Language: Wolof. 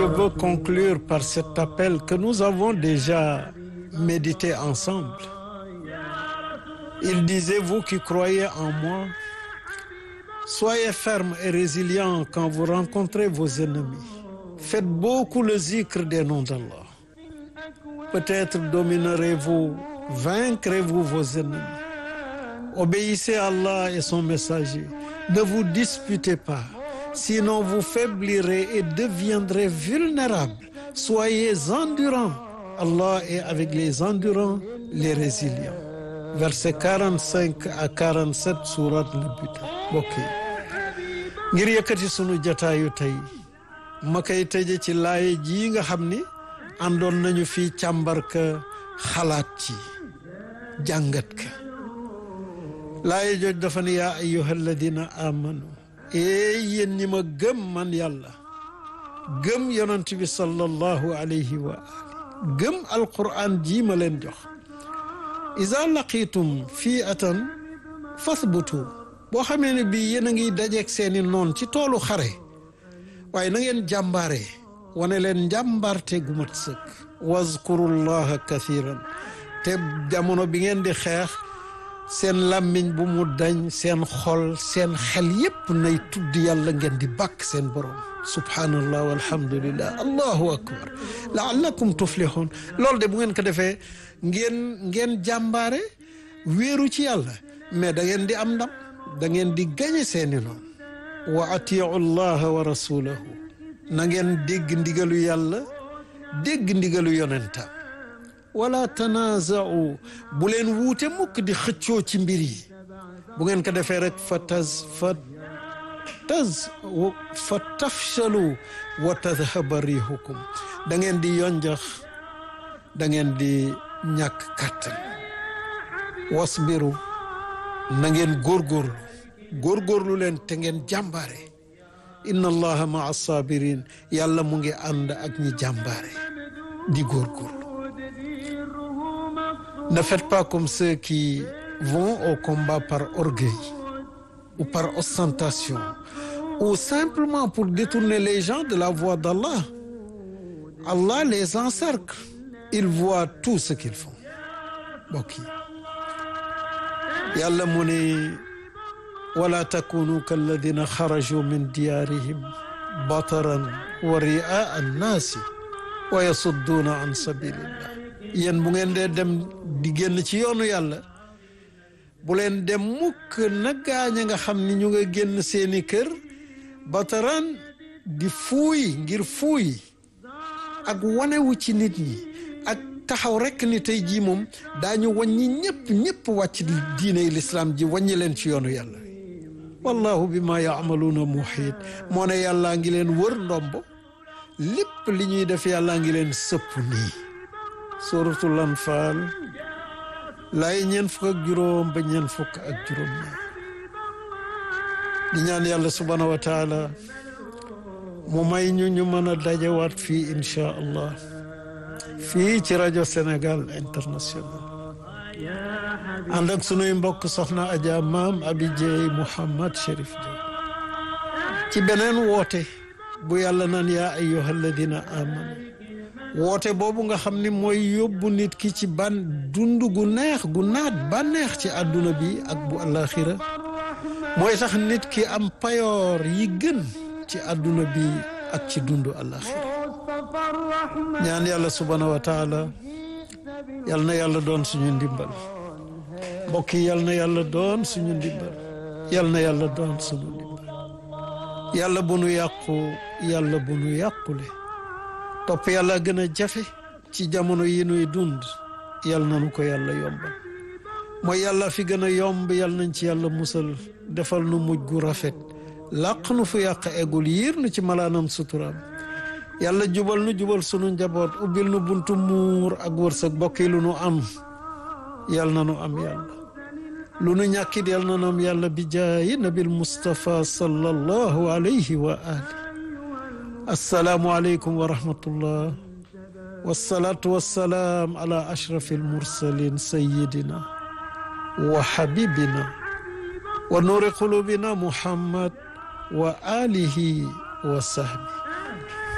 je veux conclure par cet appel que nous avons déjà médité ensemble. Il disait, vous qui croyez en moi, soyez fermes et résilients quand vous rencontrez vos ennemis. Faites beaucoup le zikr des noms d'Allah. Peut-être dominerez-vous, vaincrez-vous vos ennemis. Obéissez à Allah et son messager. Ne vous disputez pas, sinon vous faiblirez et deviendrez vulnérables. Soyez endurants. Allah est avec les endurants, les résilients. Versets 45 à 47 surat al-Buta mbokk yi ngir yëkkati sunu jataayu tey ma koy tëje ci laaye jii nga xam ni àndoon nañu fii càmbar ka xalaat ci jàngat ka laaye jooj dafa ne yaa ayyuha alladina amanu ee yéen ñi ma gëm man yàlla gëm yonent bi sallallahu alayhi wa ali gëm alquran jii ma leen jox iza laqitum fii atan fasbutu boo xamee ne bii yéen a ngi dajeeg seeni noon ci toolu xare waaye na ngeen jàmbaare wane leen njàmbaarte gu mat sëkk wazkurullaha kathiran te jamono bi ngeen di xeex seen làmmiñ bu mu dañ seen xol seen xel yépp nay tudd yàlla ngeen di bàkk seen borom subhanallah walhamdulillah allahu akbar laallakum tuflihun loolu de bu ngeen ko defee ngeen ngeen jàmbaare wéeru ci yàlla mais da ngeen di am ndam da ngeen di gañe seeni noonu wa atiu llaha wa rasulahu na ngeen dégg ndigalu yàlla dégg ndigalu yonentam wala tanaazau bu leen wuute mukk di xëccoo ci mbir yi bu ngeen ko defee rek fa taz fa taz fa tafshalu wa tadhaba rihukum da ngeen di yonjax da ngeen di ñàkk kàttan wasbiru na ngeen góorgóorlu góorgóorlu leen te ngeen jàmbaare inna allaha maa sabirin yàlla mu ngi ànd ak ñi jàmbaare di góorgóorlu ne faites pas comme ceux qui vont au combat par orgueil ou par ostentation ou simplement pour détourner les gens de la voie d'Allah Allah les encercle il voit tout ce qu'ils font mbokk yi yàlla mu ne wala takunu kalladina xaraju min diyaarihim bataran wa riaa annaasi wa yasudduuna an sabilillah yéen bu ngeen dee dem di génn ci yoonu yàlla bu leen dem mukk na gaañ nga xam ni ñu nga génn seeni kër bataran di fuuy ngir fuuy ak wanewu ci nit ñi ak taxaw rekk ni tey jii moom daañu wàññi ñëpp ñëpp wàcc diiney lislaam ji wàññi leen ci yoonu yàlla wallahu bi ma yaamaluuna muhiit moo ne yàllaa ngi leen wër ndombo lépp li ñuy def yàllaa ngi leen sëpp nii suratul anfaal laay ñeen fukk ak juróom ba ñeen fukk ak juróom ñaar di ñaan yàlla subhaanahu wa taala mu may ñu ñu mën a dajawaat fii inchaa allah fii ci rajo Sénégal international ànd ak sunuy mbokk soxna Adja maam Abi Dieye Mouhamad Chérif Dieye ci beneen woote bu yàlla naan yaa ayyuha alladina amanu woote boobu nga xam ni mooy yóbbu nit ki ci ban dund gu neex gu naat bànneex ci àdduna bi ak bu alaxira mooy tax nit ki am payoor yi gën ci àdduna bi ak ci dundu alaxira ñaan yàlla subhaanahu wa taala yal na yàlla doon suñu ndimbal mbokk yi yal na yàlla doon suñu ndimbal yal na yàlla doon suñu ndimbal yàlla bu nu yàqu yàlla bu nu yàqule topp yàlla gën a jafe ci jamono yi nuy dund yal nanu ko yàlla yombal mooy yàlla fi gën a yomb yal nañ ci yàlla musal defal nu mujj gu rafet làq nu fu yàq eggul yiir nu ci malaanam suturaam yàlla jubal nu jubal sunu njaboot ubbil nu buntu muur ak wërsëg bokk yi lu nu am yal na nu am yàlla lu nu ñàkkit yal na nu am yàlla bi jaayi nabil Mustafa sallallahu alayhi wa ali assalaamu aleykum wa rahmatullah wassalaatu wassalaam ala ashrafi almursalin sayidina wa habibina wa nuuri qulubina muhammad wa alihi wa sahbi